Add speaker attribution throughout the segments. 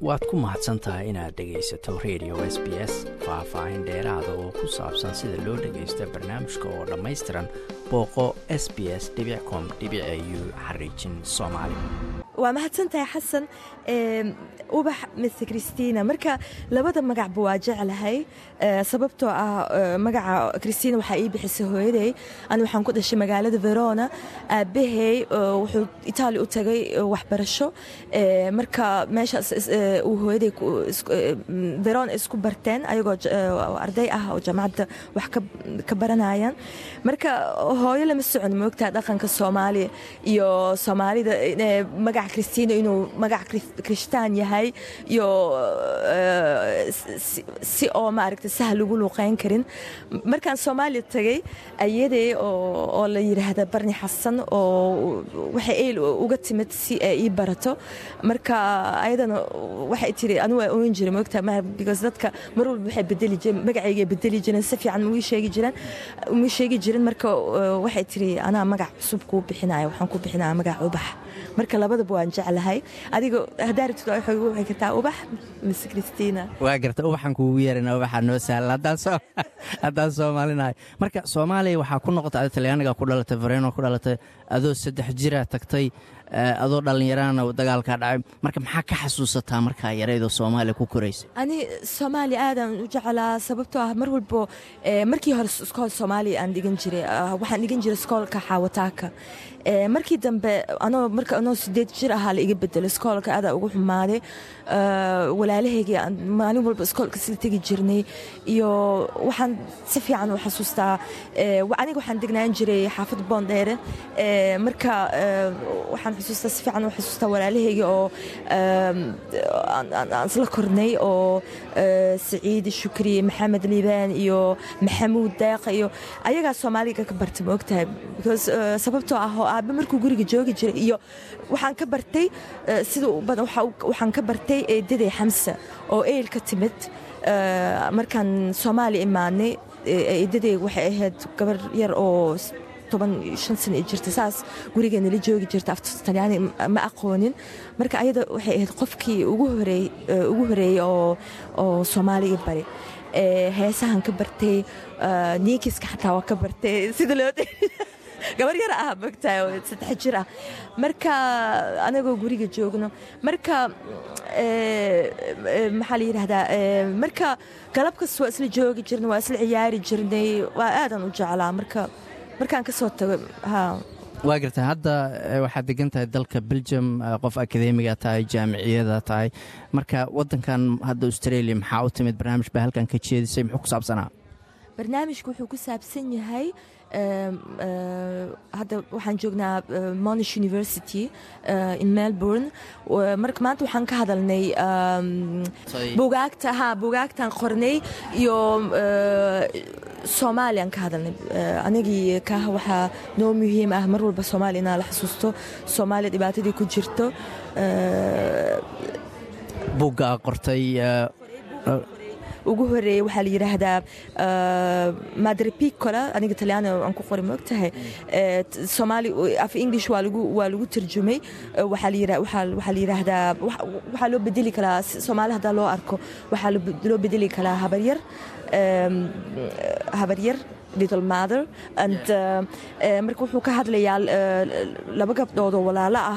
Speaker 1: waad ku mahadsan tahay inaad dhegaysato radio s b s faah-faahin dheeraada oo ku saabsan sida loo dhagaysto barnaamijka oo dhammaystiran booqo s b s com u xariijin soomaali
Speaker 2: waa mahadsantahay xasan ubax mise christina marka labada magacba waa jeclahay sababtoo ah magaca christina waxaa ii bixisay hooyaday ani waxaan ku dhashay magaalada verona aabahey wuxuu itaali u tagay waxbarasho marka meeshaas uu hooyaday verona isku barteen ayagoo arday ah oo jaamacadda wax ka baranayaan marka hooyo lama socon moogtaa dhaqanka soomaaliya iyo soomaalida magaca christina inuu magac krishtaan yahay iyo si oo maaragta sahal ugu luuqeyn karin markaan soomaaliya tagay ayaday oo la yidhaahda barni xasan oo waxay eyl uga timid si ay ii barato marka ayadana waxay tiri anu waa oon jiray moogta because dadka mar walba waxay bedeli jireen magacayga bedeli jireen si fiican muu sheegi jireen muu sheegi jirin marka waxay tiri anaa magac cusub kuu bixinaya waxaan ku bixinaya magac ubax marka labadaba waan jeclahay adiga haddaa rabtid waxay kartaa ubax mise christina
Speaker 1: waa garta ubaxan kuugu yeerana ubaxaa noo sahla haddaan soomaalinahay marka soomaaliya waxaa ku noqotay ada talyaaniga ku dhalatay fareno ku dhalatay adoo saddex jira tagtay adoo dhallinyarana dagaalkaa dhacay marka maxaa ka xasuusataa markaa yaraydoo soomaaliya ku koraysa
Speaker 2: ani soomaaliya aadaan u jeclaa sababtoo ah mar walbo markii hore iskool soomaaliya aan dhigan jiray waxaan dhigan jiray iskoolka xaawataaka markii dambe anoo marka anoo sideed jir ahaa la iga bedelo iskoolka adaa ugu xumaaday walaalahaygii maalin walba iskoolka sila tegi jirnay iyo waxaan si fiican u xasuustaa aniga waxaan degnaan jiray xaafad boondheere marka waxaan xusuustaa si fiican u xasuustaa walaalahaygii oo aan isla kornay oo saciid shukri maxamed liibaan iyo maxamuud deeqa iyo ayagaa soomaaliga ka bartay ma ogtahay because sababtoo ah oo aabe markuu guriga joogi jiray iyo waxaan ka bartay sida badan waxaan ka bartay eedaday xamsa oo eyl ka timid markaan soomaaliya imaanay eedaday waxay ahayd gabar yar oo toban shan sana i jirta saas gurigeenala joogi jirta afta talyaani ma aqoonin marka ayada waxay ahayd qofkii ugu horeeyey oo soomaaliga bari heesahan ka bartay niikiska xataa waa ka bartay sida loo gabar yar ah mogtahay oo saddex jir ah marka anagoo guriga joogno marka maxaa la yidhahdaa marka galab kasta waa isla joogi jirnay waa isla ciyaari jirnay waa aadan u jeclaa marka markaan ka soo tago
Speaker 1: waa garta hadda waxaad degan tahay dalka belgium qof akademiga tahay jaamiciyada tahay marka wadankan hadda australia maxaa u timid barnaamij baa halkan ka jeedisay muxuu ku saabsanaa
Speaker 2: barnaamijku wuxuu ku saabsan yahay hadda waxaan joognaa monash university in melbourne marka maanta waxaan ka hadalnay bugaagta ha bugaagtaan qornay iyo soomaaliyaan ka hadalnay anigii kah waxaa noo muhiim ah mar walba soomaaliya inaa la xasuusto soomaaliya dhibaatadii ku jirto
Speaker 1: buggaa qortay
Speaker 2: ugu horeeyey waxaa la yidhaahdaa madrepicola aniga talyaani aan ku qori moogtahay soomaali af english waa lagu waa lagu tarjumay waxaa la waxaa la yidhaahdaa waxaa loo bedeli karaa soomaali haddaa loo arko waxaa loo bedeli karaa habaryar habaryar little mother and marka wuxuu ka hadlayaa laba gabdhood oo walaalo ah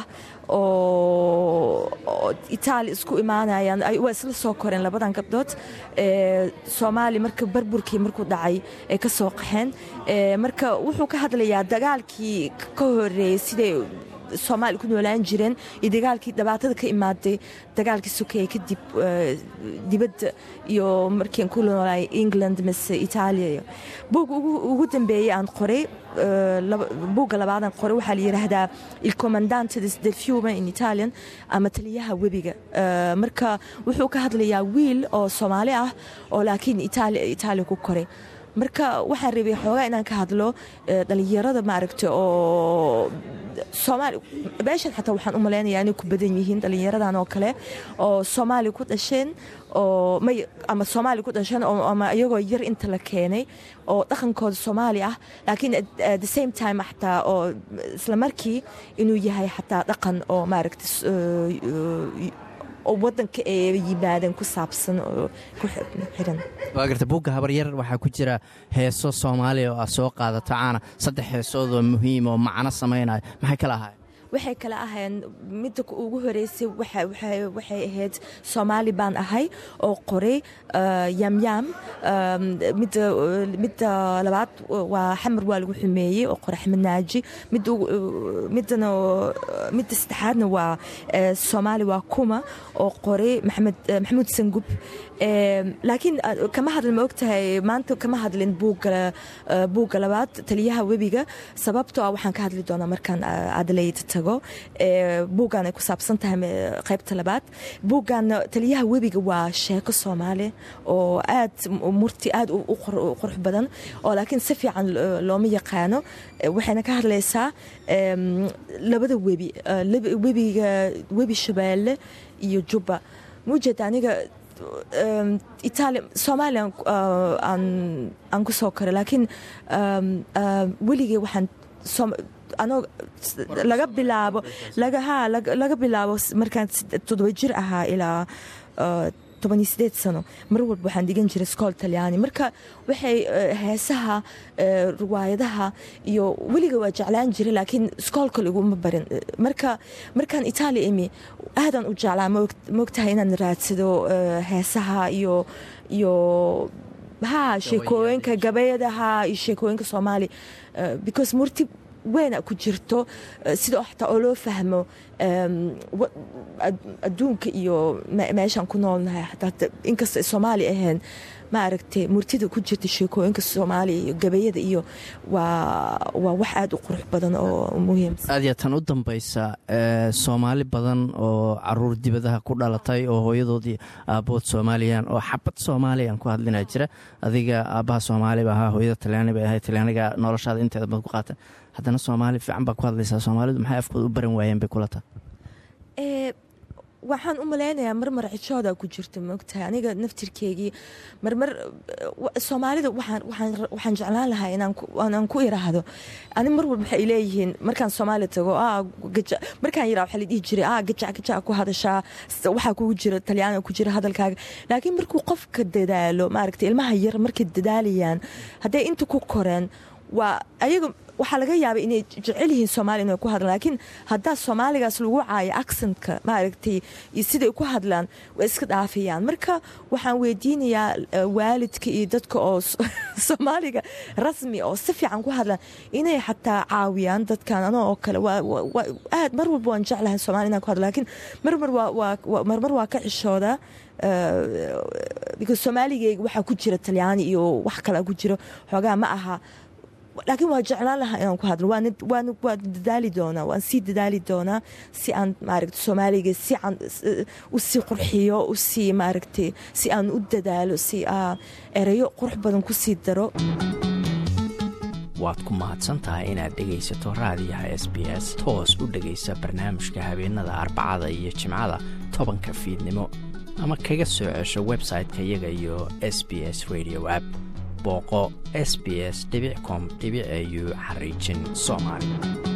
Speaker 2: oo itaali isku imaanayaan waa isla soo koreen labadan gabdhood soomaali marka barburkii markuu dhacay ay ka soo qaxeen marka wuxuu ka hadlayaa dagaalkii ka horeeyey siday soomaaliya ku noolaan jireen iyo dagaalkii dhibaatada ka imaaday dagaalkii sokeeye kadib dibadda iyo markiian ku noolaay england mise itaaliya buug ugu dambeeyey aan qoray buugga labaadaan qoray waxaa la yidhaahdaa il commandante del fiume in italian ama taliyaha webiga marka wuxuu ka hadlayaa wiil oo soomaali ah oo laakiin itaaliya ku koray marka waxaan rabay xoogaa inaan ka hadlo dhalinyarada maaragta oo soomaali meeshan xataa waxaan u malaynayaa inay ku badan yihiin dhalinyaradan oo kale oo soomaali ku dhasheen oo may ama soomaali ku dhasheen ama iyagoo yar inta la keenay oo dhaqankooda soomaali ah laakiin at the same time xataa oo isla markii inuu yahay xataa dhaqan oo maaragta oo wadanka ay yimaadeen ku saabsan oo ku xiran
Speaker 1: waa garta buugga habaryar waxaa ku jira heeso soomaaliya oo aad soo qaadato caana saddex heesood oo muhiim oo macno samaynaya maxay kala ahaayeen
Speaker 2: waxay kala ahayeen midda ugu horeysay waxay ahayd soomaali baan ahay oo qoray yamyam midda labaad waa xamar waa lagu xumeeyey oo qoray axmed naaji midda saddexaadna waa soomaali waa kuma oo qoray maxamuud sangub laakiin kama hadlin ma ogtahay maanta kama hadlin buugga labaad taliyaha webiga sababtoo ah waxaan ka hadli doonaa markaan adelaide tago buuggan ay ku saabsan tahay qaybta labaad buuggan taliyaha webiga waa sheeko soomaali oo aad murti aad u qurux badan oo laakiin si fiican looma yaqaano waxayna ka hadlaysaa labada webi webiga webi shabeelle iyo jubba mujeed aniga italia soomaaliya aan ku soo koray laakiin weligay waxaan anoo laga bilaabo ha laga bilaabo markaan toddoba jir ahaa ilaa tobaniyo sideed sano mar walba waxaan dhigan jiray skool talyaani marka waxay heesaha riwaayadaha iyo weliga waa jeclaan jiray laakiin skoolka liguma barin marka markaan itaaliya imi aadaan u jeclaa maogtahay inaan raadsado heesaha iyo iyo ha sheekooyinka gabayadaha iyo sheekooyinka soomaali because murti weyna ku jirto sida xataa oo loo fahmo adduunka iyo meeshaan ku noolnahay xataa inkasta soomaali ahayn ma aragtay murtida ku jirta sheekooyinka soomaaliya iyo gabayada iyo waa waa wax aada u qurux badan oo muhiimsan
Speaker 1: aad yaa tan u dambaysa soomaali badan oo caruur dibadaha ku dhalatay oo hooyadoodii aabbood soomaaliyan oo xabad soomaaliyan ku hadlinaa jira adiga aabbaha soomaaliba ahaa hooyada talyaani bay ahayd talyaaniga noloshaada inteeda badan ku qaata haddana soomaali fiican baa ku hadlaysaa soomaalidu maxay afkooda u baran waayeen bay kula tahay
Speaker 2: waxaan u malaynayaa marmar xijooda ku jirta maogtahay aniga naftirkeygii marmar soomaalida waxaan jeclaan lahaa inaan ku iraahdo ani mar walba waxay leeyihiin markaan soomaaliya tago markaan yiraa waxaa la dhihi jiray ah gajac gajac ku hadashaa waxaa kugu jira talyaaniga ku jira hadalkaaga laakiin markuu qofka dadaalo maaragtay ilmaha yar markay dadaalayaan hadday inta ku koreen waa ayaga waxaa laga yaabay inay jecel yihiin soomaaliya inay ku hadlaan laakiin haddaa soomaaligaas lagu caayo accentka maaragtay iyo siday ku hadlaan way iska dhaafayaan marka waxaan weydiinayaa waalidka iyo dadka oo soomaaliga rasmi oo si fiican ku hadlaan inay xataa caawiyaan dadkan anoo oo kale aad mar walba waan jeclahay somalia inaan ku hadlo lakiin marmar waa ka cishooda because soomaaligeyga waxaa ku jira talyaani iyo wax kale ku jiro xoogaa ma aha laakiin waa jeclaan lahaa inaan ku hadlo waan dadaali doonaa waan sii dadaali doonaa si aan maaragta soomaaliga si aan u sii qurxiyo u sii maaragtay si aan u dadaalo si erayo qurux badan ku sii daro
Speaker 3: waad ku mahadsan tahay inaad dhegaysato raadiyaha s b s toos u dhegaysa barnaamijka habeenada arbacada iyo jimcada tobanka fiidnimo ama kaga soo cesho website-ka iyaga iyo s b s radio app booqo s b s com au xariijin soomaali